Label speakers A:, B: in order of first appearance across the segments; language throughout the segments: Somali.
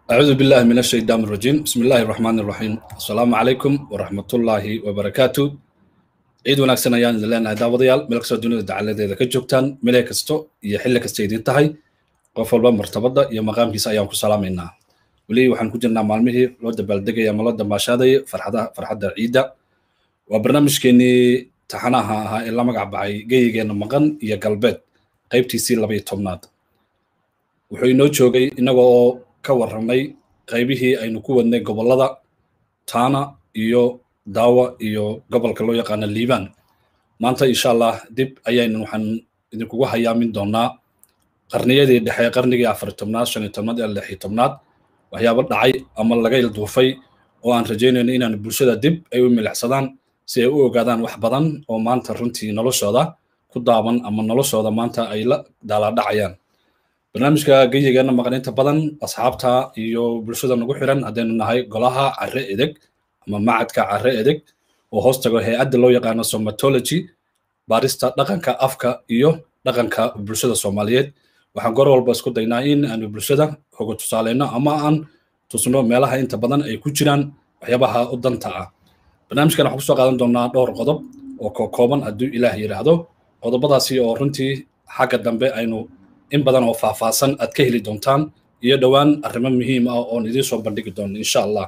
A: أعوذ بالله من الشيطان الرجيم بسم الله الرحمن الرحيم السلام عليكم ورحمة الله وبركاته ciid wanaagsan ayaan idin leenahay daawadayaal meel kastoo dunida dacaladeeda ka joogtaan meel kasto iyo xilli kasta idin tahay qof walba martabada iyo maqaamkiisa ayaan ku salaamaynaa weli waxaan ku jirnaa maalmihii loo dabaaldegaya ama loo dambaashaadaya farxadaha farxadda ciidda waa barnaamijkeenii taxanaha ahaa ee la magac baxay geyigeena maqan iyo galbeed qaybtiisii labaiyo tobnaad wuxuu inoo joogay inaga oo ka warramay qaybihii aynu ku wadnay gobollada taana iyo daawa iyo gobolka loo yaqaano liibaan maanta insha allah dib ayaynu waxaan idinkugu hayaamin doonaa qarniyadii dhexe qarnigii afar tobnaad shan iyo tobnaad ilaa lix iyo tobnaad waxyaabo dhacay ama laga ilduufay oo aan rajaynayno inaan bulshada dib ay u milixsadaan si ay u ogaadaan wax badan oo maanta runtii noloshooda ku daaban ama noloshooda maanta ay la daalaadhacayaan barnaamijka geyigeena maqan inta badan asxaabta iyo bulshada nagu xiran haddaynu nahay golaha carre edeg ama macadka carre edeg oo hoos tago hay-adda loo yaqaano somatology baarista dhaqanka afka iyo dhaqanka bulshada soomaaliyeed waxaan goor walba isku daynaa in aanu bulshada hoga tusaaleyno ama aan tusno meelaha inta badan ay ku jiraan waxyaabaha u danta ah barnaamijkan waxaan kusoo qaadan doonaa dhowr qodob oo kookooban hadduu ilaah yidhaahdo qodobadaasi oo runtii xagga dambe aynu in badan oo faahfaahsan aad ka heli doontaan iyo dhowaan arrimo muhiim ah oon idiin soo bandhigi doono insha allah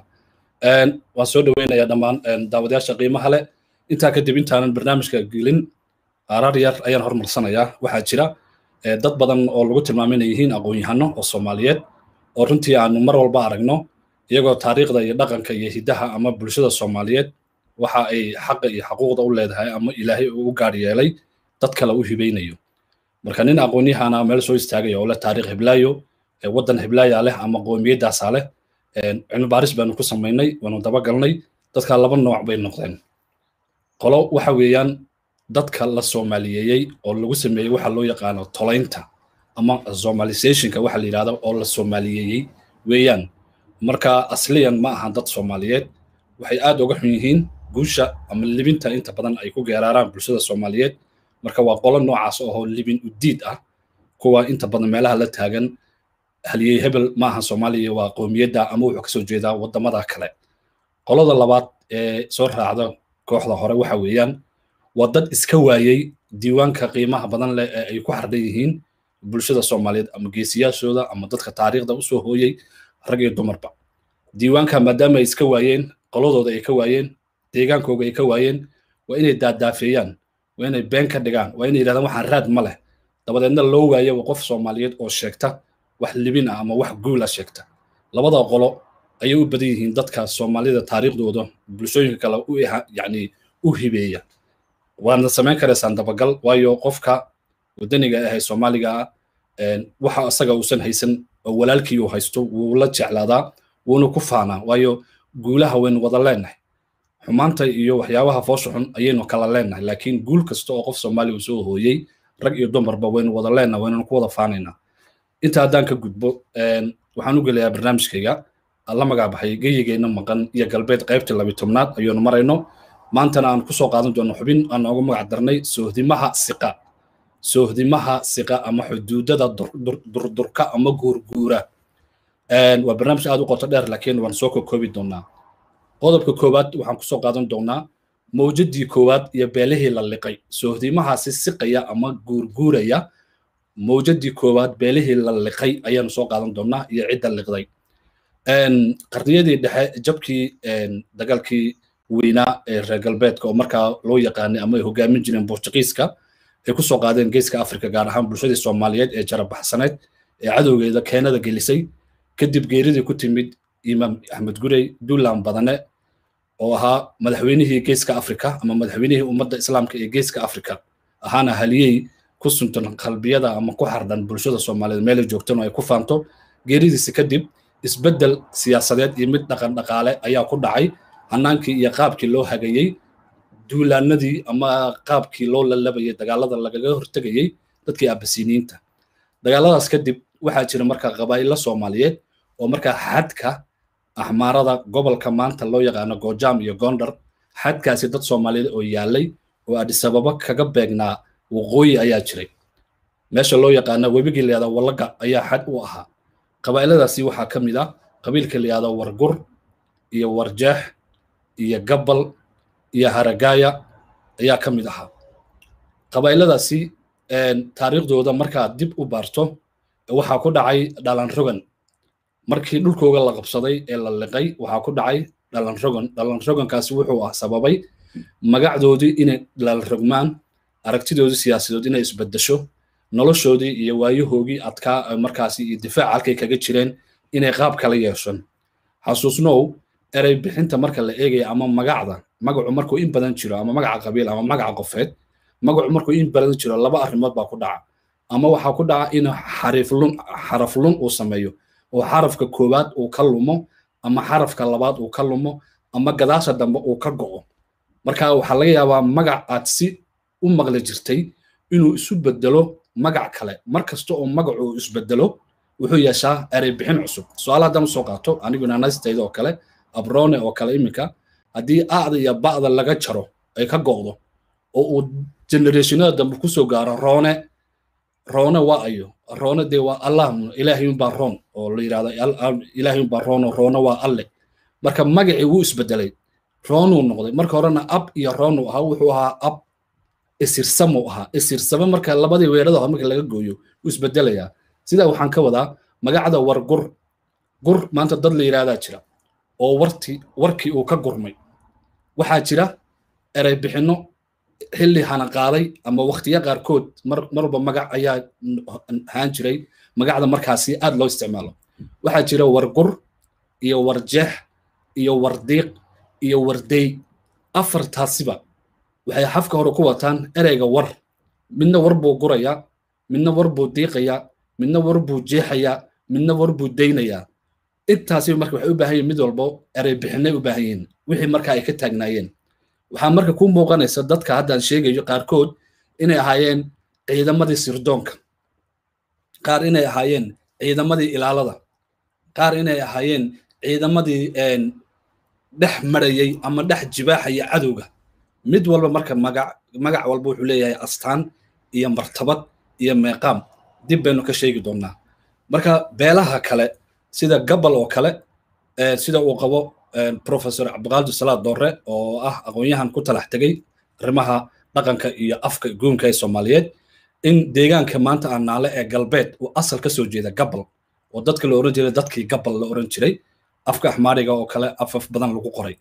A: waan soo dhoweynayaa dhammaan daawadayaasha qiimaha leh intaa kadib intaanan barnaamijka gelin arar yar ayaan hormarsanayaa waxaa jira dad badan oo lagu tilmaamay inay yihiin aqoon-yahano oo soomaaliyeed oo runtii aanu mar walba aragno iyagoo taariikhda iyo dhaqanka iyo hiddaha ama bulshada soomaaliyeed waxa ay xaqa iyo xaquuqda u leedahay ama ilaahay uu u gaar yeelay dad kale u hibaynayo marka nin aqoon-yahana meel soo istaagaya oo leh taariikh hiblaayo waddan hiblaaya leh ama qoomiyadaasaa leh cilmi baaris baanu ku samaynay waanu dabagalnay dadka laba nooc bay noqdeen qolo waxa weeyaan dadka la soomaaliyeeyey oo lagu sameeyey waxa loo yaqaano tolaynta ama somalizationka waxa la yidhahdo oo la soomaaliyeeyey weeyaan marka asliyan ma ahan dad soomaaliyeed waxay aad uga xun yihiin guusha ama libinta inta badan ay ku geeraaraan bulshada soomaaliyeed marka waa qolo noocaas oo libin udiid ah kuwa inta badan meelaha la taagan haliyey hebel ma ahan soomaaliya waa qowmiyadda ama wuxuu kasoo jeedaa waddamada kale qolada labaad ee soo raacda kooxda hore waxa weeyaan waa dad iska waayey diiwaanka qiimaha badan leh ee ay ku xardhan yihiin bulshada soomaaliyeed ama geesiyaashooda ama dadka taariikhda usoo hooyey rag iyo dumarba diiwaanka maadaama ay iska waayeen qoladooda ay ka waayeen deegaankooga ay ka waayeen waa inay daadaafeeyaan waa inay been ka dhigaan waa inay yidhahdaan waxaan raad ma leh dabadeedna loo waayo qof soomaaliyeed oo sheegta wax libin ah ama wax guula sheegta labada qolo ayay u badan yihiin dadka soomaalida taariikhdooda bulshooyinka kale u yani u hibeeya waadna samayn karaysaan dabagal waayo qofka wadaniga ahay soomaaliga ah waxa isaga uusan haysan oo walaalkii uu haysto wuu la jeclaadaa wuuna ku faanaa waayo guulaha waynu wada leenahay xumaanta iyo waxyaabaha foosha xun ayaynu kala leenahay laakiin guul kasta oo qof soomaaliya uu soo hooyey rag iyo dumarba waynu wada leenahay waynanu ku wada faanaynaa inta haddaan ka gudbo waxaan u gelayaa barnaamijkayga la magac baxay geyigeenna maqan iyo galbeed qaybtii labi tobnaad ayuunu marayno maantana aan kusoo qaadan doono xubin aan noogu magac darnay soohdimaha siqa soohdimaha siqa ama xuduudada durdurka ama guurguura waa barnaamij aad u qoto dheer laakiin waan soo kokoobi doonaa qodobka koowaad waxaan kusoo qaadan doonaa mawjadii koowaad iyo beelihii la liqay soohdimahaasi siqaya ama guurguuraya mawjadii koowaad beelihii la liqay ayaanu soo qaadan doonaa iyo cidda liqday qarniyadii dhexe jabkii dagaalkii weynaa ee reer galbeedka oo markaa loo yaqaanay ama ay hogaamin jireen bortugiiska ay kusoo qaadeen geeska afrika gaar ahaan bulshadii soomaaliyeed ee jarabaxsaneed ee cadowgeeda keenada gelisay kadib geeridii ku timid imaam axmed gurey duulan badane oo ahaa madaxweynihii geeska afrika ama madaxweynihii ummadda islaamka ee geeska afrika ahaana haliyey ku suntan qalbiyada ama ku xardhan bulshada soomaaliyeed meelay joogtan oo ay ku faanto geeridiisi kadib isbeddel siyaasadeed iyo mid dhaqan dhaqaale ayaa ku dhacay hanaankii iyo qaabkii loo hagayey duulaanadii ama qaabkii loo lalabayay dagaalada lagaga hortegayey dadkii abasiniinta dagaaladaas kadib waxaa jira markaa qabaa'illa soomaaliyeed oo markaa xadka axmaarada gobolka maanta loo yaqaano goojaam iyo gondar xadkaasi dad soomaaliyeed oo yaalay oo adisababa kaga beegnaa waqooyi ayaa jiray meesha loo yaqaana webigii leeda wallaga ayaa xad u ahaa qabaa'iladaasi waxaa ka mid ah qabiilka la yihahdo wargur iyo warjeex iyo gabbal iyo haragaaya ayaa ka mid ahaa qabaa'iladaasi taariikhdooda markaad dib u baarto waxaa ku dhacay dhalan rogan markii dhulkooga la qabsaday ee la liqay waxaa ku dhacay dhalan rogan dhalan rogankaasi wuxuu ah sababay magacdoodii inay dhalan rogmaan aragtidoodii siyaasadood inay isbedesho noloshoodii iyo waayahoogii adkaa markaasi iyo difaac halkay kaga jireen inay qaab kala yeeshaan xasuusnow erey bixinta marka la eegaya ama magacda magacu markuu in badan jiro ama magaca qabiil ama magaca qofeed magacu markuu in badan jiro laba arrimood baa ku dhaca ama waxaa ku dhaca in xariflun xaraflun uu sameeyo oo xarafka koowaad uu ka lumo ama xarafka labaad uu ka lumo ama gadaasha dambe uu ka go'o marka waxaa laga yaabaa magac aad si u maqli jirtay inuu isu bedelo magac kale mar kasta oo magacu uu isbedelo wuxuu yeeshaa erey bixin cusub su-aal haddaan usoo qaato aniguna naystayda oo kale abrone oo kale iminka haddii aada iyo ba'da laga jaro ay ka go'do oo uu generationada dambe kusoo gaaro roone roone waa ayo roone dee waa allah ilaahay unbaa roon oo la yidhahdo ilaahay unbaa roon oo roone waa alle marka magacii wuu isbedelay roonuu noqday marka horena ab iyo roonuu ahaa wuxuu ahaa ab isirsamuu ahaa isirsame marka labadii weerada marka laga gooyo wuu isbedelayaa sidaa waxaan ka wadaa magacda war gur gur maanta dad la yidhahdaa jira oo warti warkii uu ka gurmay waxaa jira erey bixinno xilli hana qaaday ama waktiyo qaarkood mar marba magac ayaa ahaan jiray magacda markaasi aad loo isticmaalo waxaa jira wargur iyo warjeex iyo wardiiq iyo wardey afartaasiba waxay xafka hore ku wataan ereyga war midna war buu gurayaa midna war buu diiqayaa midna war buu jeexayaa midna war buu daynayaa intaasi marka waxay u baahan yihin mid walbo erey bixinay u baahan yihiin wixii marka ay ka taagnaayeen waxaa marka ku muuqanaysa dadka haddaan sheegayo qaarkood inay ahaayeen ciidamadii sirdoonka qaar inay ahaayeen ciidamadii ilaalada qaar inay ahaayeen ciidamadii dhex marayay ama dhex jibaaxaya cadowga mid walba marka magac magac walba wuxuu leeyahay astaan iyo martabad iyo meeqaam dib baynu ka sheegi doonnaa marka beelaha kale sida gabal oo kale sida uu qabo professor cabdiqaadir salaad doore oo ah aqoon-yahan ku talax tegay arrimaha dhaqanka iyo afka guunka ee soomaaliyeed in deegaanka maanta aan naale ee galbeed uu asal ka soo jeeda gabal oo dadka la oran jiray dadkii gabal la oran jiray afka axmaariga oo kale afaf badan lagu qoray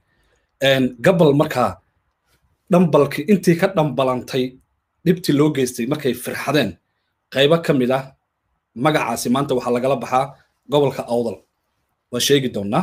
A: gabal markaa dhambalkii intii ka dhambalantay dhibtii loo geystay markay firxadeen qaybo ka mid ah magacaasi maanta waxaa lagala baxaa gobolka awdal waan sheegi doonnaa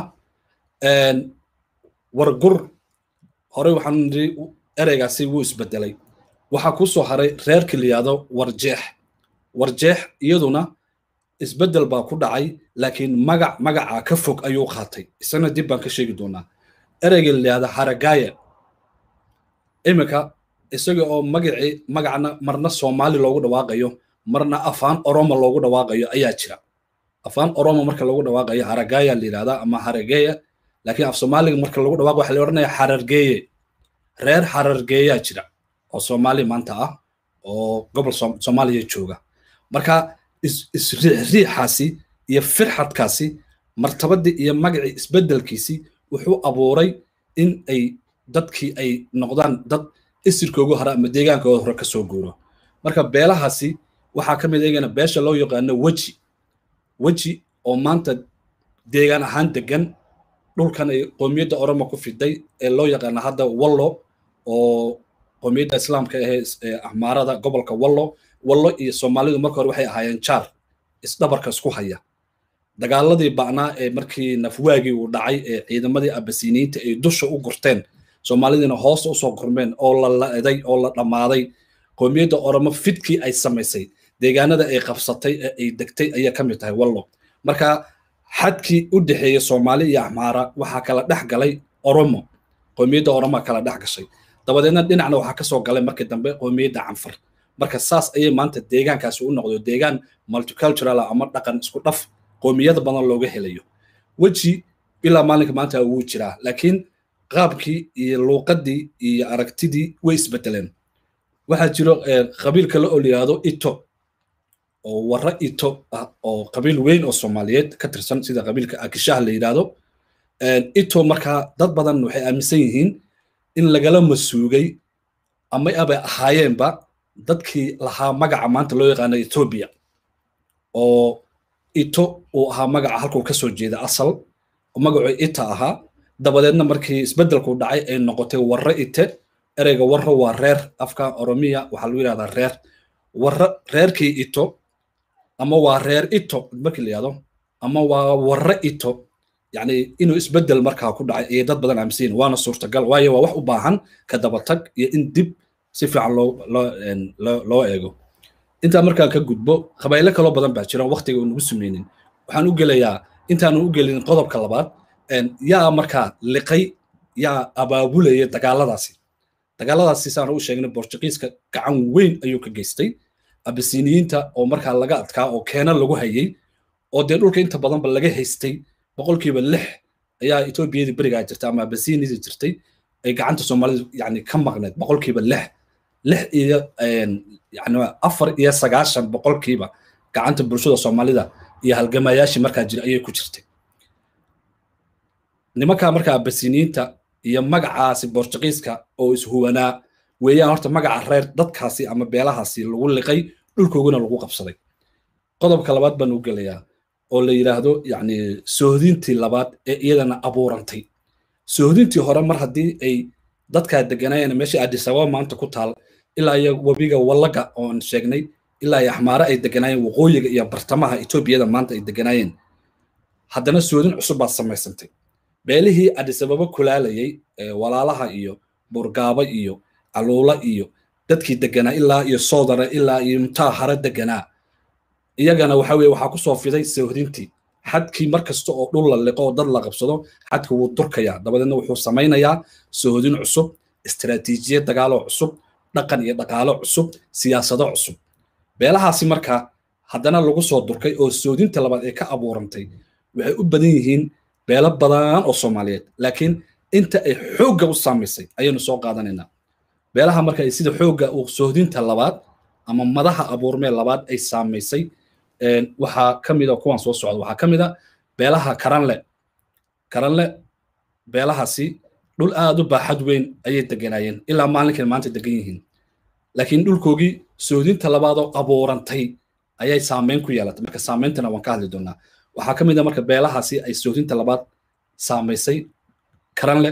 A: wargur horey waxaan nidhi ereygaasi wuu isbedelay waxaa ku soo haray reerkii la yihahdo warjeex warjeex iyaduna isbedel baa ku dhacay laakiin magac magaca ka fog ayuu qaatay isagana dib baan ka sheegi doonaa ereyga la yihahdo haragaaya iminka isaga oo magacii magacna marna soomaali loogu dhawaaqayo marna afaan oromo loogu dhawaaqayo ayaa jira afaan oromo marka loogu dhawaaqayo haragaaya la yidhahdaa ama harageeya laakiin af soomaaliga marka lagu dhawaaqo waxa la odhanaya xarargeeye reer xarargeeyaa jira oo soomaali maanta ah oo gobol soomaaliya jooga marka isriixriixaasi iyo firxadkaasi martabadii iyo magacii isbedelkiisii wuxuu abuuray in ay dadkii ay noqdaan dad isirkoogu hore ama deegaankooda hore kasoo guuro marka beelahaasi waxaa ka mid eegana beesha loo yaqaano weji weji oo maanta deegaan ahaan degan dhulkan ay qoomiyadda oromo ku fiday ee loo yaqaano hadda wallo oo qoomiyadda islaamka ahee axmaarada gobolka wallo wallo iyo soomaalidu marka hore waxay ahaayeen jaar isdhabarka isku haya dagaaladii ba'naa ee markii nafwaagii uu dhacay ee ciidamadii abasiniinta ay dusha u gurteen soomaalidiina hoosta usoo gurmeen oo la la'day oo la dhammaaday qoomiyadda oromo fidkii ay samaysay deegaanada ay qabsatay ee ay degtay ayaa ka mid tahay wallo marka xadkii u dhexeeya soomaali iyo axmaara waxaa kala dhex galay oromo qoomiyadda oromoa kala dhex gashay dabadeedna dhinacna waxaa kasoo galay markii dambe qoomiyadda canfar marka saas ayay maanta deegaankaasi u noqdo deegaan multicultural ama dhaqan isku dhaf qoomiyada badan looga helayo weji ilaa maalinka maanta wuu jiraa laakiin qaabkii iyo luuqadii iyo aragtidii way isbedeleen waxaa jiro qabiil kale oo la yihahdo ito oo warra ito ah oo qabiil weyn oo soomaaliyeed ka tirsan sida qabiilka akishaha la yidhaahdo ito markaa dad badan waxay aaminsan yihiin in lagala masuugay ama abay ahaayeenba dadkii lahaa magaca maanta loo yaqaano etoobiya oo ito uu ahaa magaca halkuu ka soo jeeda asal oo magacuu ita ahaa dabadeedna markii isbeddelku dhacay ay noqotay warre ite ereyga warro waa reer afka oromiya waxaa lagu yidhahdaa reer warre reerkii ito ama waa reer ito markii la yihahdo ama waa warre ito yacni inuu isbeddel markaa ku dhacay ayay dad badan aaminsan yihin waana suurtagal waayo waa wax u baahan ka dabatag iyo in dib si fiican loo loo loo eego intaa markaan ka gudbo qabaa'ilo kaloo badan baa jira waqtiga uu nagu sameynin waxaan u gelayaa intaanu u gelin qodobka labaad yaa markaa liqay yaa abaabulaya dagaaladaasi dagaaladaasi saan u sheegnay bortugiiska gacan weyn ayuu ka geystay abisiniyiinta oo markaa laga adkaa oo keena lagu hayay oo dee dhulka inta badanba laga haystay boqolkiiba lix ayaa etoobiyadii berigaa jirtay ama abisinidii jirtay ay gacanta soomaalida yani ka maqneed boqolkiiba lix lix iyo yani afar iyo sagaashan boqolkiiba gacanta bulshada soomaalida iyo halgamayaashii markaa jira ayay ku jirtay nimankaa markaa abasiniyiinta iyo magacaasi bortugiiska oo ishuwanaa weeyaan horta magaca reer dadkaasi ama beelahaasi lagu liqay dhulkooguna lagu qabsaday qodobka labaad baan u gelayaa oo la yidhaahdo yani sohdintii labaad ee iyadana abuurantay sohdintii hore mar haddii ay dadkaa deganaayeen meesha adisababa maanta ku taal ilaa iyo webiga wallaga oon sheegnay ilaa iyo axmaare ay deganaayeen waqooyiga iyo bartamaha etoobiyada maanta ay deganaayeen haddana soodin cusub baad samaysantay beelihii adisababa kulaalayay walaalaha iyo burgaaba iyo caluula iyo dadkii deganaa ilaa iyo soodara ilaa iyo mtaa hare deganaa iyagana waxa weye waxaa kusoo fiday sohdintii xadkii mar kasta oo dhul la liqo oo dad la qabsado xadka wuu durkayaa dabadeedna wuxuu samaynayaa sohdin cusub istaraatiijiyad dagaaloo cusub dhaqan iyo dhaqaalo cusub siyaasado cusub beelahaasi markaa haddana lagu soo durkay oo soodinta labaad ee ka abuurantay waxay u badan yihiin beelo badan oo soomaaliyeed laakiin inta ay xoogga u saamaysay ayaynu soo qaadanaynaa beelaha marka ay sida xoogga uu sohdinta labaad ama madaha abuurmee labaad ay saamaysay waxaa ka mid a kuwan soo socda waxaa ka mid a beelaha karanle karanle beelahaasi dhul aad u baaxad weyn ayay deganaayeen ilaa maalinkan maanta degan yihiin laakiin dhulkoogii soodinta labaadoo abuurantay ayay saameyn ku yeelatay marka saameyntana waan ka hadli doonaa waxaa ka mid a marka beelahaasi ay soodinta labaad saamaysay karanle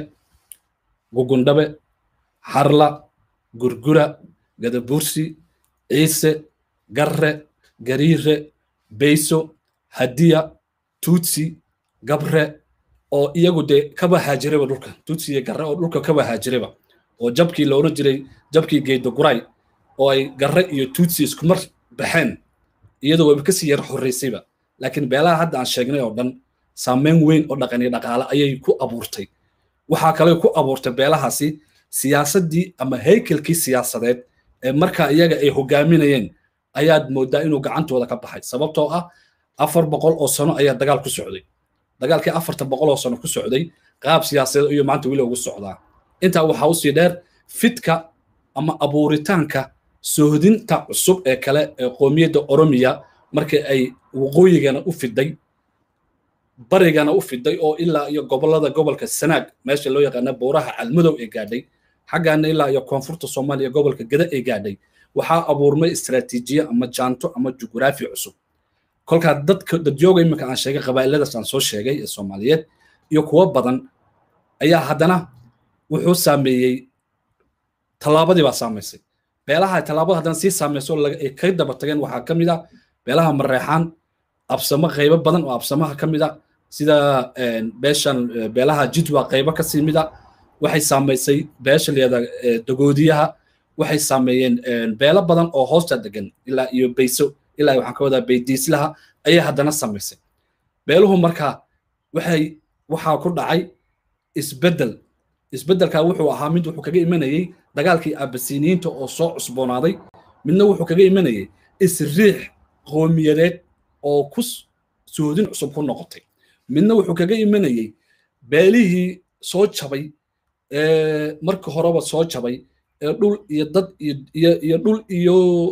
A: gugundhabe harla gurgura gadabursi ciise garre gariire beyso hadiya tutsi gabre oo iyagu dee kaba haajireba dhulka tutsi iyo garre oo dhulka kaba haajireba oo jabkii la odhan jiray jabkii geedoguray oo ay garre iyo tutsi iskumar baxeen iyadoo wayba kasii yar horreysayba laakiin beelaha hadda aan sheegnay oo dhan saameyn weyn oo dhaqan iyo dhaqaale ayay ku abuurtay waxaa kale ku abuurtay beelahaasi siyaasaddii ama haykelkii siyaasadeed ee markaa iyaga ay hogaaminayeen ayaad moodaa inuu gacantooda ka baxay sababtoo ah afar boqol oo sano ayaa dagaal ku socday dagaalkii afartan boqol oo sano ku socday qaab siyaasadeed ayuu maanta weli ugu socdaa intaa waxaa usii dheer fidka ama abuuritaanka sohdinta cusub ee kale ee qoomiyadda oromiya markii ay waqooyigana u fiday barigana u fiday oo ilaa iyo gobolada gobolka sanaag meesha loo yaqaana buuraha calmadow ee gaadhay xaggaana ilaa iyo koonfurta soomaaliya gobolka gada ee gaadhay waxaa abuurmay istaraatiijiye ama jaanto ama jugraafi cusub kolkaa dadka dadyooga iminka aan sheegay qabaa'iladaas aan soo sheegay ee soomaaliyeed iyo kuwo badan ayaa haddana wuxuu saameeyey tallaabadii baa saamaysay beelaha tallaabada haddana sii saamayso ay ka daba tageen waxaa ka mid ah beelaha mareexaan absamo qaybo badan oo absamaha ka mid a sida beeshan beelaha jidwa qaybo kasii mid a waxay saamaysay beesha layada dagoodiyaha waxay saameeyeen beelo badan oo hoosta degan ilaa iyo bayso ilaa waxaan ka wadaa baydiislaha ayay haddana samaysay beeluhu marka waxay waxaa ku dhacay isbeddel isbeddelkaa wuxuu ahaa mid wuxuu kaga imanayey dagaalkii abasiniyiinta oo soo cusboonaaday midna wuxuu kaga imanayey isriix qoomiyadeed oo ku soodin cusub ku noqotay midna wuxuu kaga imanayey beelihii soo jabay marka horeba soo jabay ee dhul iyo dad iyo dhul iyo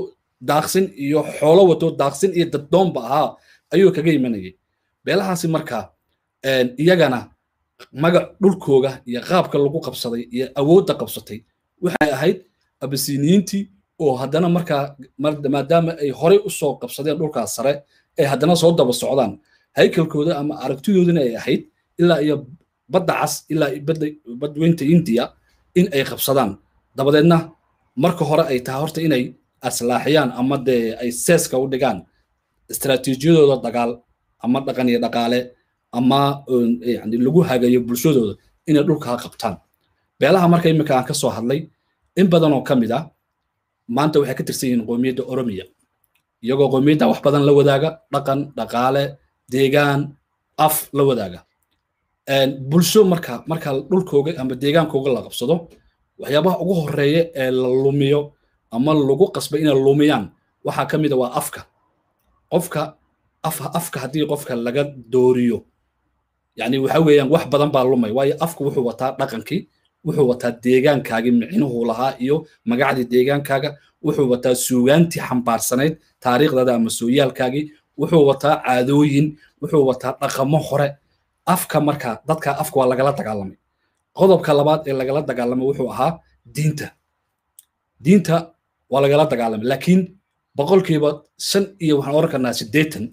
A: daaqsin iyo xoolo wato daaqsin iyo daddoonba ahaa ayuu kaga imanayay beelahaasi marka iyagana magac dhulkooga iyo qaabka lagu qabsaday iyo awoodda qabsatay waxay ahayd abasiniyiintii oo haddana markaa maadaama ay horey usoo qabsadeen dhulkaas sare ay haddana soo daba socdaan haykalkooda ama aragtidoodina ay ahayd ilaa iyo badda cas ilaa badweynta indiya in ay qabsadaan dabadeedna marka hore ay tahay horta inay aslaaxiyaan ama dee ay seeska u dhigaan istaraatiijiyadooda dagaal ama dhaqan iyo dhaqaale ama yani lagu hagayo bulshadooda inay dhulkaa qabtaan beelaha marka imika aan ka soo hadlay in badan oo ka mid ah maanta waxay ka tirsan yihiin qoomiyadda oromiya iyagoo qoomiyadda wax badan la wadaaga dhaqan dhaqaale deegaan af la wadaaga bulsho marka marka dhulkooga ama deegaankooga la qabsado waxyaabaha ugu horeeya ee la lumiyo ama lagu qasbay inay lumiyaan waxaa ka mid a waa afka qofka afka haddii qofka laga dooriyo yani waxa weeyaan wax badan baa lumay waayo afku wuxuu wataa dhaqankii wuxuu wataa deegaankaagii micnuhu lahaa iyo magacdii deegaankaaga wuxuu wataa suugaantii xambaarsanayd taariikhdada ama sooyaalkaagii wuxuu wataa caadooyin wuxuu wataa dhaqamo hore afka marka dadka afka waa lagala dagaalamay qodobka labaad ee lagala dagaalamay wuxuu ahaa diinta diinta waa lagala dagaalamay laakiin boqolkiiba shan iyo waxaan oran karnaa siddeetan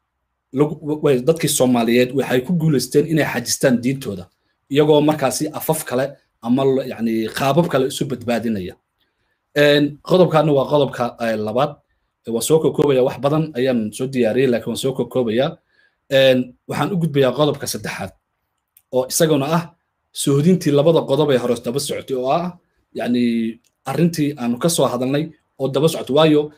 A: dadkii soomaaliyeed waxay ku guulaysteen inay xajistaan diintooda iyagoo markaasi afaf kale ama yani qaabab kale isu badbaadinaya qodobkaana waa qodobka labaad waan soo kokoobaya wax badan ayaan soo diyaariyey laakiin waan soo kokoobaya waxaan u gudbayaa qodobka saddexaad oo isaguna ah sohodintii labada qodob ee hore daba socotay oo ah yani arrintii aanu ka soo hadalnay oo daba socotay waayo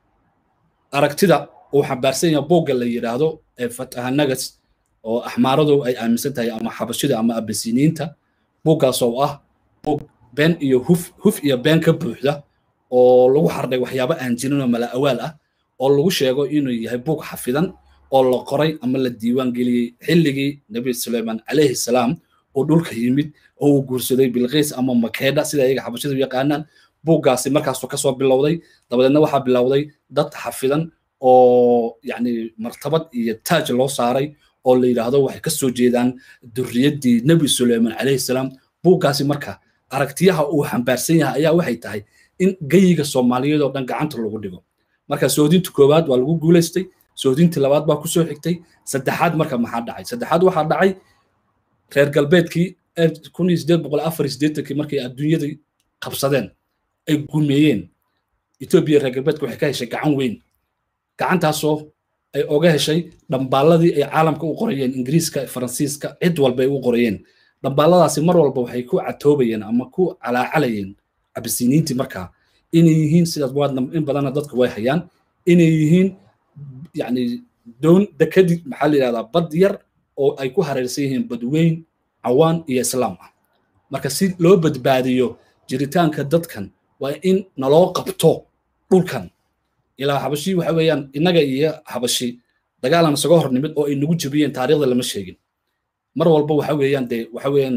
A: aragtida uu xambaarsan yahay boogga la yidhaahdo ee fatahanagas oo axmaaradu ay aaminsan tahay ama xabashida ama abasiniinta buuggaas oo ah buug been iyo huf huf iyo been ka buuxda oo lagu xardhay waxyaabo aan jirin oo mala awaal ah oo lagu sheego inuu yahay buug xafidan oo la qoray ama la diiwaan geliyey xilligii nebi suleyman calayhi salaam oo dhulka yimid oo uu guursaday bilqiis ama makeedha sida iyaga xabashida u yaqaanaan buuggaasi markaasuu kasoo bilowday dabadeedna waxaa bilowday dad xafidan oo yani martabad iyo taaj loo saaray oo la yidhaahdo waxay ka soo jeedaan durriyaddii nebi suleyman calayhi salaam buuggaasi marka aragtiyaha uu xambaarsan yahay ayaa waxay tahay in geyiga soomaaliyeed oo dhan gacanta lagu dhigo marka soodinta koowaad waa lagu guulaystay soodintii labaad baa kusoo xigtay saddexaad marka maxaa dhacay saddexaad waxaa dhacay reer galbeedkii kun iyo sideed boqol afar iyo siddeetankii markay adduunyadii qabsadeen ay gumeeyeen etoobiya reer galbeedka waxay ka heshay gacan weyn gacantaasoo ay oga heshay dhambaaladii ay caalamka u qorayeen ingiriiska faransiiska cid walba ay u qorayeen dhambaaladaasi mar walba waxay ku catoobayeen ama ku calaacalayeen abisiniintii markaa inay yihiin sidaas waadna in badanna dadku way hayaan inay yihiin yani doon dekadi maxaa la yidhahdaa bad yar oo ay ku hareersan yihiin badweyn cawaan iyo islaam ah marka si loo badbaadiyo jiritaanka dadkan waa in naloo qabto dhulkan ilaa xabashi waxa weeyaan innaga iyo xabashi dagaalan isaga hor nimid oo ay nagu jebiyeen taariikhda lama sheegin mar walba waxa weeyaan dee waxa weeyaan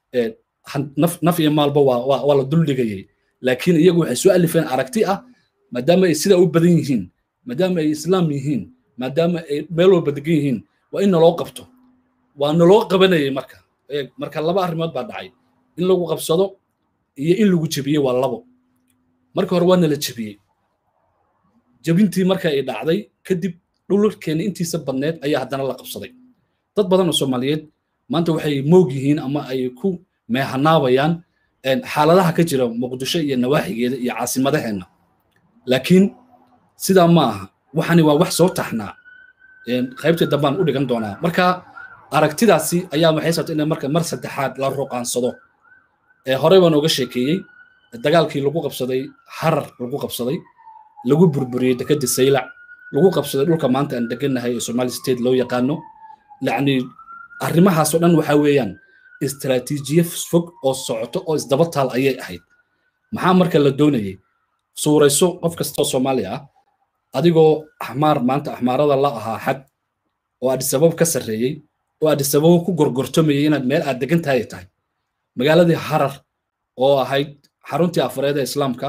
A: naf naf iyo maalba waa waa waa la duldhigayay laakiin iyagu waxay soo alifeen aragti ah maadaama ay sidaa u badan yihiin maadaama ay islaam yihiin maadaama ay meel walba degan yihiin waa in naloo qabto waa naloo qabanayay marka marka laba arrimood baa dhacay in lagu qabsado iyo in lagu jebiyey waa labo marka hore waa nala jebiyey jebintii marka ay dhacday kadib dhulkeena intiisa badneed ayaa haddana la qabsaday dad badan oo soomaaliyeed maanta waxay moog yihiin ama ay ku meehanaabayaan xaaladaha ka jira muqdisho iyo nawaaxigeeda iyo caasimadaheenna laakiin sidaa ma aha waxani waa wax soo taxnaa qaybtii dambaan u dhigan doonaa marka aragtidaasi ayaa waxay sabtay in marka mar saddexaad la ruqaansado horey baan ooga sheekeeyey dagaalkii lagu qabsaday harar lagu qabsaday lagu burburiyey dekadii saylac lagu qabsaday dhulka maanta aan degannahay ee somali state loo yaqaano yacni arrimahaasoo dhan waxa weeyaan istaraatiijiye fog oo socoto oo isdaba taal ayay ahayd maxaa marka la doonayay suurayso qof kastoo soomaali ah adigoo axmaar maanta axmaarada la ahaa xad oo adisabab ka sarreeyey oo adisababo ku gorgortamayay inaad meel aad degan tahay tahay magaaladii harar oo ahayd xaruntii afareed ee islaamka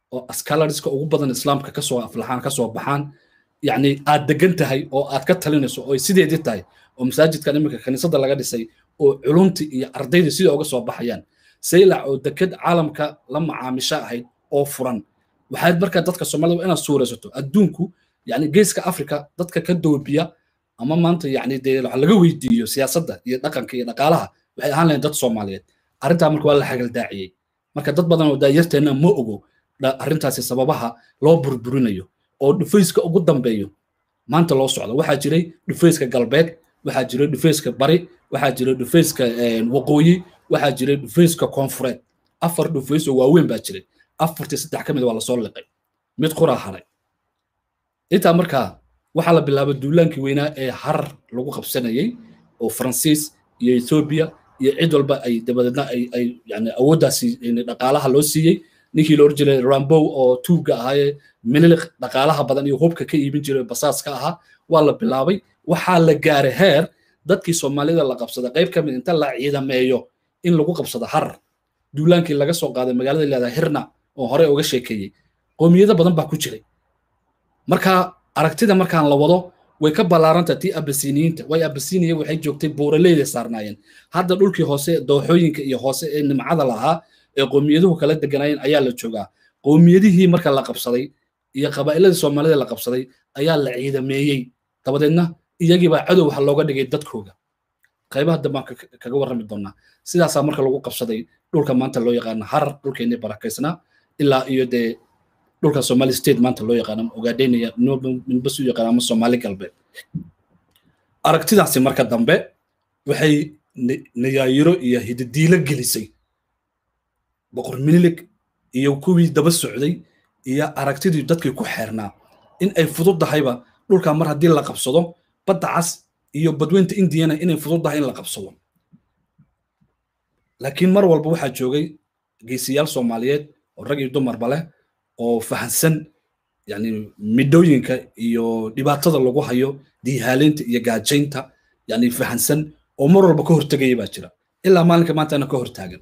A: oo scholariska ugu badan islaamka kasoo aflaxaan kasoo baxaan yacni aad degan tahay oo aad ka talinayso oo sideedii tahay oo masaajidkan iminka kaniisadda laga dhisay oo culumti iyo ardaydii sida uga soo baxayaan saylac oo deked caalamka la macaamisho ahayd oo furan waxaad markaa dadka soomaalida inaad suuraysato adduunku yani geeska africa dadka ka doobiya ama maanta yani dee waxa laga weydiiyo siyaasadda iyo dhaqanka iyo dhaqaalaha waxay ahaan lahayn dad soomaaliyeed arrintaa marka waa la xagaldaaciyey marka dad badan oo daayarteenna ma ogo arrintaasi sababaha loo burburinayo oo dhufayska ugu dambeeyo maanta loo socdo waxaa jiray dhufayska galbeed waxaa jiray dhufayska bari waxaa jiray dhufayska waqooyi waxaa jiray dhufayska koonfureed afar dhufays oo waaweyn baa jiray afartii saddex ka mid waa lasoo liqay mid quraa haray intaa markaa waxaa la bilaabay duulaankii weynaa ee harar lagu qabsanayey oo faransiis iyo ethoobiya iyo cid walba ay dabadeedna ay ay yani awooddaasi dhaqaalaha loo siiyey ninkii la oran jiray rambow oo tuugga ahaayee mililiq dhaqaalaha badan iyo hubka ka iibin jiray basaaska ahaa waa la bilaabay waxaa la gaaray heer dadkii soomaalida la qabsada qayb ka mid inta la ciidameeyo in lagu qabsado harar duulaankii laga soo qaaday magaalada leedahay hirna oo hore uga sheekeeyey qoomiyado badan baa ku jiray marka aragtida markaan la wado way ka ballaaranta tii abasiniyiinta way abasiniya waxay joogtay buuraleyda saarnaayeen hadda dhulkii hoose dooxooyinka iyo hoose ee nimcada lahaa ee qowmiyaduhu kala deganaayeen ayaa la joogaa qowmiyadihii marka la qabsaday iyo qabaa'iladii soomaalida la qabsaday ayaa la ciidameeyey dabadeedna iyagiibaa cadow waxa looga dhigay dadkooga qaybaha dambaan kaga warrami doonaa sidaasaa marka lagu qabsaday dhulka maanta loo yaqaano harar dhulkeennii barakaysnaa ilaa iyo dee dhulka somali state maanta loo yaqaano ogaadheynaya minbas u yaqaan ama soomaali galbeed aragtidaasi marka dambe waxay nayaayiro iyo hididiilo gelisay boqor minilig iyo kuwii daba socday iyo aragtidii dadkii ku xeernaa in ay fududahayba dhulka mar haddii la qabsado badda cas iyo badweynta indiyana inay fududahay in la qabsado laakiin mar walba waxaa joogay geesiyaal soomaaliyeed oo rag iyo dumarba leh oo fahansan yani midhooyinka iyo dhibaatada lagu hayo diihaaleynta iyo gaajaynta yani fahansan oo mar walba ka hortegaya baa jira ilaa maalinka maantana ka hortaagan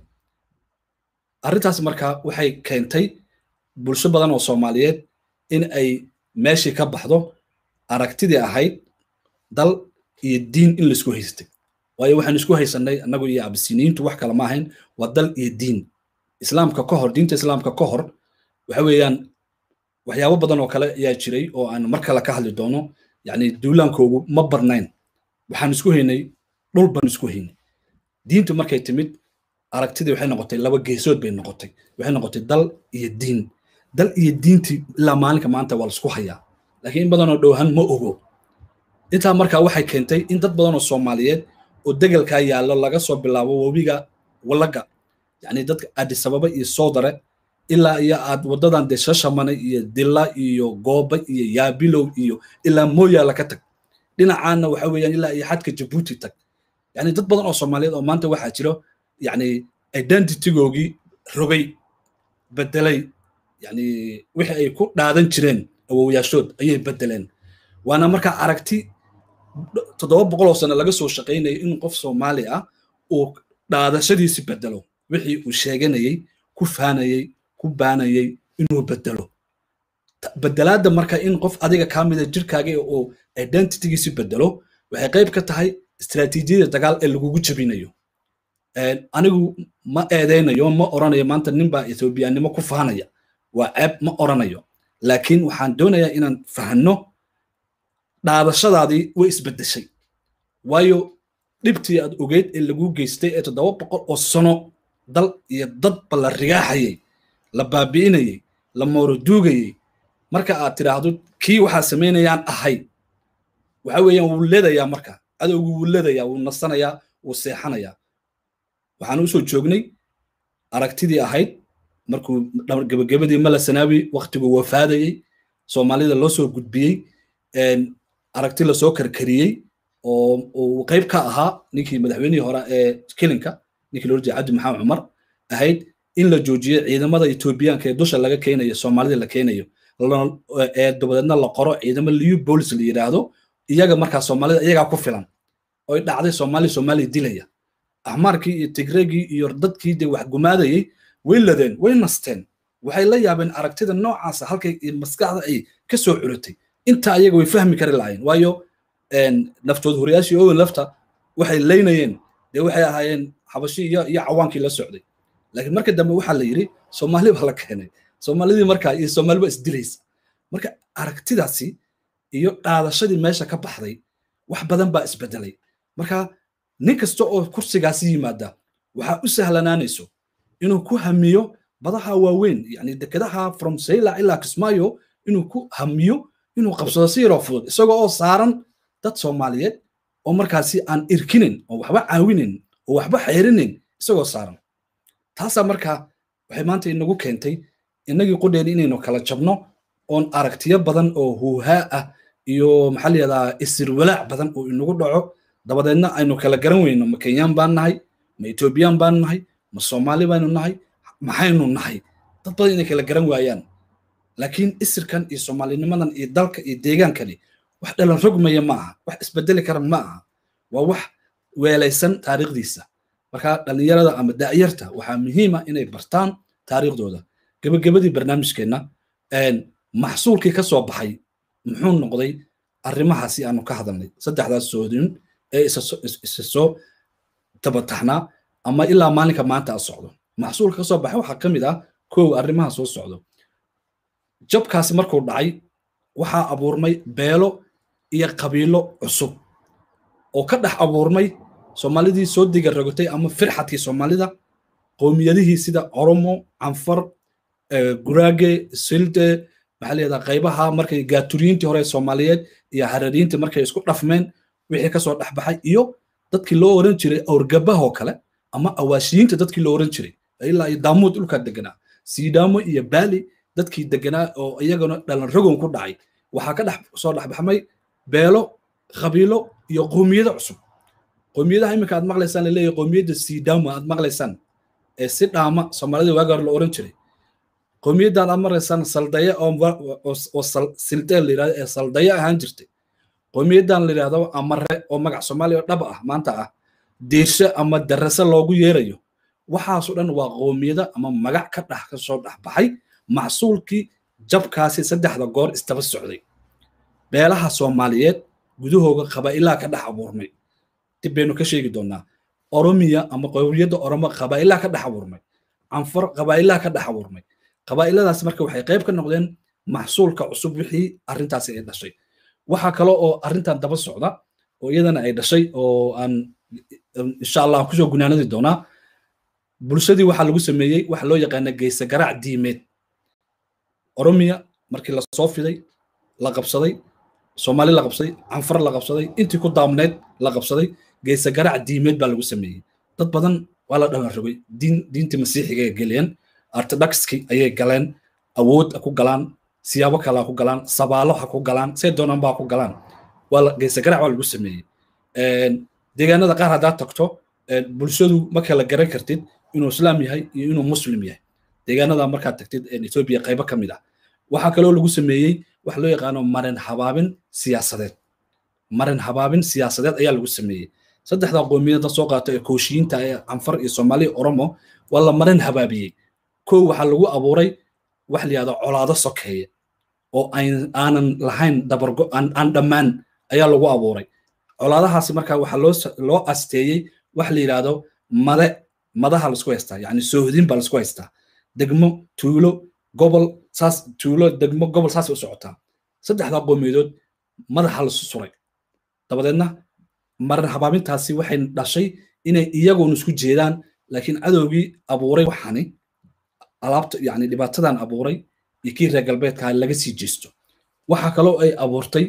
A: arrintaas marka waxay keentay bulsho badan oo soomaaliyeed in ay meeshii ka baxdo aragtidii ahayd dal iyo diin in laisku haystay waayo waxaan isku haysanay annagu iyo abisiniyiintu wax kale ma ahayn waa dal iyo diin islaamka ka hor diinta islaamka ka hor waxa weeyaan waxyaabo badan oo kale ayaa jiray oo aan mar kale ka hadli doono yani duulaankoogu ma barnayn waxaan isku haynay dhul baan isku haynay diintu markay timid aragtidii waxay noqotay laba geesood bay noqotay waxay noqotay dal iyo diin dal iyo diintii ilaa maalinka maanta waa laisku hayaa laakiin in badanoo dhowhan ma ogo intaa markaa waxay keentay in dad badan oo soomaaliyeed oo degelkaa yaallo laga soo bilaabo webiga wallaga yani dadka adisababa iyo soodare ilaa iyo aad waddadan dee shashamane iyo dilla iyo gooba iyo yaabilow iyo ilaa mooyaala ka tag dhinacaana waxa weeyaan ilaa iyo xadka jabuuti tag yani dad badan oo soomaaliyeed oo maanta waxaa jiro yani identitygoogii rogay bedelay yani wixii ay ku dhaadan jireen awowyaashood ayay bedeleen waana markaa aragti toddoba boqol oo sano laga soo shaqaynayay in qof soomaali ah uu dhaadashadiisi bedelo wixii uu sheeganayey ku faanayey ku baanayey inuu bedelo bedelaadda marka in qof adiga kaa mida jirkaaga uu identitygiisi bedelo waxay qayb ka tahay istaraatiijiyada dagaal ee lagugu jebinayo anigu ma eedeynayo ma oranayo maanta ninbaa ethoobiyaannimo ku faanaya waa ceeb ma oranayo laakiin waxaan doonayaa inaan fahanno dhaadashadaadii way isbeddeshay waayo dhibtii aad ogeyd ee laguu geystay ee toddoba boqol oo sano dal iyo dadba la rigaaxayey la baabi'inayey la mooroduugayey marka aad tidhaahdo kii waxaa samaynayaan ahay waxa weeyaan wuu ledayaa marka adowgu wuu ledayaa wuu nasanayaa wuu seexanayaa waxaan usoo joognay aragtidii ahayd markuu gebagabadii mala sanaawi waktigu wafaadayey soomaalida loo soo gudbiyey aragti lasoo karkariyey oo uu qayb ka ahaa ninkii madaxweynihii hore ee kilinka ninkii loo jeeda cabdi maxamed cumar ahayd in la joojiyo ciidamada etoobiyaanka ee dusha laga keenayo soomaalida la keenayo ee dabadeedna la qoro ciidamo liu bolis la yidhaahdo iyaga markaa soomaalida iyagaa ku filan oy dhacday soomaali soomaaliya dilaya axmaarkii iyo tigreegii iyo dadkii dee wax gumaadayey way ladeen way nasteen waxay la yaabeen aragtida noocaasa halkay maskaxda ay ka soo curatay inta ayaga way fahmi kari lahayn waayo naftood horeyaashii owen lafta waxay leynayeen dee waxay ahaayeen xabashi iyo iyo cawaankii la socday laakiin marka dambe waxaa la yidhi soomaali baa la keenay soomaalidii markaa iyo soomaali baa isdilaysa marka aragtidaasi iyo dhaadashadii meesha ka baxday wax badan baa isbedelay marka nin kasta oo kursigaasi yimaada waxaa u sahlanaanayso inuu ku hamiyo badaha waaweyn yani dekedaha from sayla ilaa kismaayo inuu ku hamiyo inuu qabsado si yaroo fudud isagoo oo saaran dad soomaaliyeed oo markaasi aan irkinin oo waxba caawinin oo waxba xeerinin isagoo saaran taasaa markaa waxay maanta inagu keentay innagii qudheeni inaynu kala jabno oon aragtiyo badan oo huuhaa ah iyo maxaa layihahdaa isirwalaac badan oo inagu dhaco dabadeedna aynu kala garan weyno ma kenyaan baan nahay ma etoobiyaan baan nahay ma soomaali baynu nahay maxaynu nahay dad badan inay kala garan waayaan laakiin isirkan iyo soomaalinimadan iyo dalka iyo deegaankani wax dhalan rogmaya ma aha wax isbedeli kara ma aha waa wax weelaysan taariikhdiisa marka dhallinyarada ama da'yarta waxaa muhiima inay bartaan taariikhdooda gebagabadii barnaamijkeenna maxsuulkii ka soo baxay muxuu noqday arrimahaasi aanu ka hadalnay saddexdaas soodin ee isa soo tabataxnaa ama ilaa maalinka maanta a socdo maxsuulka ka soo baxay waxaa ka mid ah kow arrimaha soo socdo jabkaasi markuu dhacay waxaa abuurmay beelo iyo qabiilo cusub oo ka dhex abuurmay soomaalidii soo diga rogotay ama firxadkii soomaalida qowmiyadihii sida oromo canfar guraage silde maxaa layihahdaa qaybaha markay gaaturiyiintii hore soomaaliyeed iyo harariyiintii markay isku dhafmeen wixii kasoo dhexbaxay iyo dadkii loo oran jiray awrgabahoo kale ama awaashiyiinta dadkii loo oran jiray ilaa iyo daamuud dhulkaa deganaa siidaamo iyo baali dadkii deganaa oo iyagana dhalan rogon ku dhacay waxaa ka dhex soo dhexbaxmay beelo qabiilo iyo qowmiyado cusub qowmiyadaha iminka aad maqlaysaan laleeyahay qowmiyadda siidaamo aad maqlaysaan ee si dhaama soomaalida waaga hore la oran jiray qowmiyaddan aad maqlaysaan saldaya oo sildee la yidhahdo ee saldaya ahaan jirtay qowmiyaddan la yidhahdo amare oo magac soomaaliya dhab ah maanta ah diirshe ama darase loogu yeerayo waxaasoo dhan waa qowmiyada ama magac ka dhex ka soo dhexbaxay maxsuulkii jabkaasi saddexda goor istaba socday beelaha soomaaliyeed gudahooga qabaa'ilaa ka dhex abuurmay dib baynu ka sheegi doonaa oromiya ama qowmiyadda oromo qabaa'ilaa ka dhex abuurmay canfar qabaa'ilaa ka dhex abuurmay qabaa'iladaas marka waxay qayb ka noqdeen maxsuulka cusub wixii arrintaasi ay dhashay waxaa kale oo arrintan daba socda oo iyadana ay dhashay oo aan insha allah kusoo gunaanadi doonaa bulshadii waxaa lagu sameeyey waxa loo yaqaana geyse garaac diimeed oromiya markii lasoo fiday la qabsaday soomaali la qabsaday canfar la qabsaday intii ku daamneed la qabsaday geyse garaac diimeed baa lagu sameeyey dad badan waa la dhalan rogay diin diintii masiixiga ay geliyeen orthodoxki ayay galeen awood ku galaan siyaabo kale ku galaan sabaalo ha ku galaan see doonaan baa ku galaan waa la geyse garaac waa lagu sameeyey deegaanada qaar haddaad tagto bulshadu ma kala garan kartid inuu islaam yahay iyo inuu muslim yahay deegaanada markaad tagtid etoobiya qaybo ka mid ah waxaa kaloo lagu sameeyey wax loo yaqaano marin habaabin siyaasadeed marin habaabin siyaasadeed ayaa lagu sameeyey saddexda qoomiyada soo qaato ee kooshiyiinta ee canfar iyo soomaaliya oromo waa la marin habaabiyey kow waxaa lagu abuuray wax la yihahdo colaado sokeeye oo aanan lahayn dabargo aan dhammaan ayaa lagu abuuray colaadahaasi marka waxaa loo loo asteeyey wax la yidhaahdo made madaha laisku haystaa yani soohdin baa laisku haystaa degmo tuulo gobol saas tuulo degmo gobol saas u socotaa saddexdaa qoomiyadood madaxa lasu suray dabadeedna marin habaabintaasi waxay dhashay inay iyagoon isku jeedaan laakiin cadowgii abuuray waxani alaabta yani dhibaatadan abuuray iyo kii reer galbeedka laga sii jeesto waxaa kaloo ay abuurtay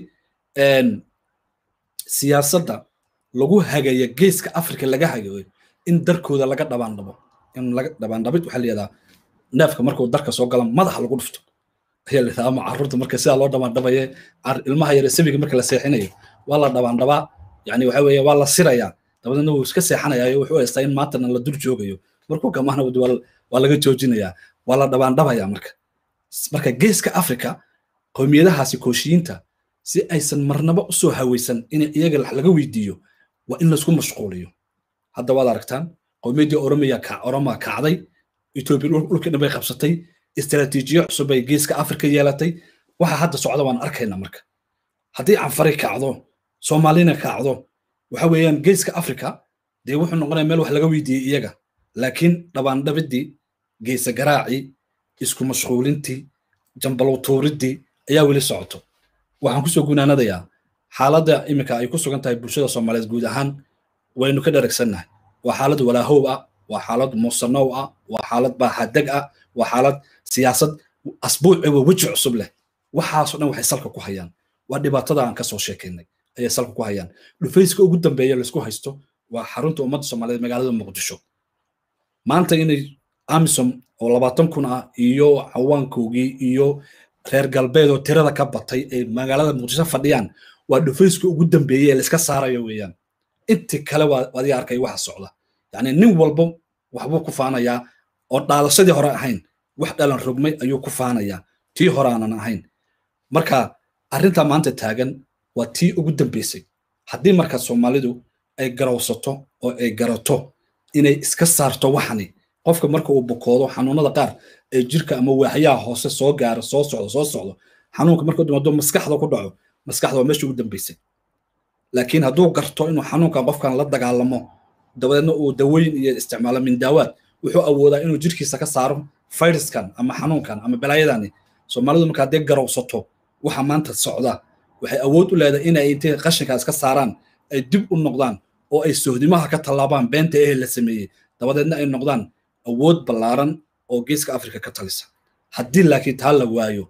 A: siyaasadda lagu hagayo geeska afrika laga hagayo in darkooda laga dhabaandhabo in laga dhabaandhabid waxaa layihahdaa neefka markuu darka soo gala madaxa lagu dhufto ayaa la yidhahdaa ama carruurta marka sidaa loo dhabaandhabaye ilmaha yare sabiga marka la seexinayo waa la dhabaandhabaa yani waxa weeye waa la sirayaa dabadeedna wuu iska seexanayaa wuxuu haystaa in maantana la dur joogayo markuu kamaana waa laga joojinayaa waa la dhabaandhabayaa marka marka geeska afrika qowmiyadahaasi kooshiyiinta si aysan marnaba usoo hawaysan in iyaga laga weydiiyo waa in laisku mashquuliyo hadda waad aragtaan qowmiyaddii oromiya oromaa kacday etoobiya dhulkii dhan bay qabsatay istaraatiijiyo cusub ay geeska afrika yeelatay waxa hadda socda waan arkayna marka haddii canfari kacdo soomaalina kacdo waxa weeyaan geeska afrika dee wuxuu noqonaya meel wax laga weydiiyey iyaga laakiin dhabaandhabidii geesa garaacii isku mashquulintii jambalowtuuridii ayaa weli socoto waxaan kusoo gunaanadayaa xaaladda iminka ay ku sugan tahay bulshada soomaaliyeed guud ahaan waynu ka dharagsannahay waa xaalad walaahow ah waa xaalad muusanow ah waa xaalad baaxadeg ah waa xaalad siyaasad asbuuci waa weji cusub leh waxaasoo dhan waxay salka ku hayaan waa dhibaatada aan kasoo sheekaynay ayay salka ku hayaan dhufayska ugu dambeeya laisku haysto waa xarunta ummadda soomaaliyeed magaalada muqdisho maanta inay amisom oo labaatan kun ah iyo cawaankoogii iyo reer galbeed oo tirada ka batay ay magaalada muqdisho fadhiyaan waa dhufayska ugu dambeeyey ee laiska saarayo weeyaan inti kale waa adiga arkay waxa socda yacni nin walba waxbuu ku faanayaa oo dhaalashadii hore ahayn wax dhalan rogmay ayuu ku faanayaa tii hore aanan ahayn marka arrintaa maanta taagan waa tii ugu dambeysay haddii marka soomaalidu ay garowsato oo ay garato inay iska saarto waxani qofka marka uu bukoodo xanuunada qaar ee jirka ama waaxyaha hoose soo gaaro soo socdo soo socdo xanuunka markuu dhimaado maskaxda ku dhaco maskaxda waa meesha ugu dambeysay laakiin hadduu garto inuu xanuunkan qofkan la dagaalamo dabadeedna uu daweyn iyo isticmaalo mindaawaad wuxuu awoodaa inuu jirkiisa ka saaro fayraskan ama xanuunkan ama balaayadani soomaalidu marka haddii garowsato waxa maanta socda waxay awood u leedahay inay intay qashinkaas ka saaraan ay dib u noqdaan oo ay sohdimaha ka tallaabaan beenta ehe la sameeyey dabadeedna ay noqdaan awood ballaaran oo geeska afrika ka talisa haddii laakiin taa la waayo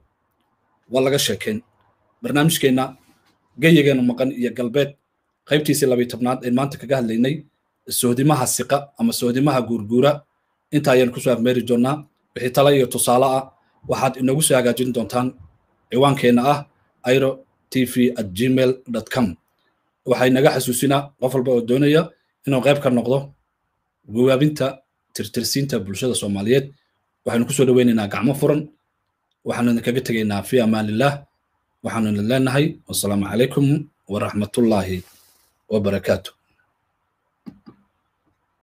A: waa laga sheekayn barnaamijkeenna geyigeenu maqan iyo galbeed qaybtiisii labiy tobnaad ee maanta kaga hadlaynay sohdimaha siqa ama sohdimaha guurguura inta ayaan kusoo afmeeri doonnaa wixii tala iyo tusaale ah waxaad inagu soo hagaajin doontaan ciwaankeenna ah airo tv at gmail com waxay naga xasuusinaa qof walba oo doonaya inuu qayb ka noqdo gawaabinta tirtirsiinta bulshada soomaaliyeed waxaynu kusoo dhoweynaynaa gacmo furan waxaanu idinkaga tegaynaa fi amaanillaah waxaanu idin leenahay wasalaamu calaykum waraxmatullaahi wabarakaatu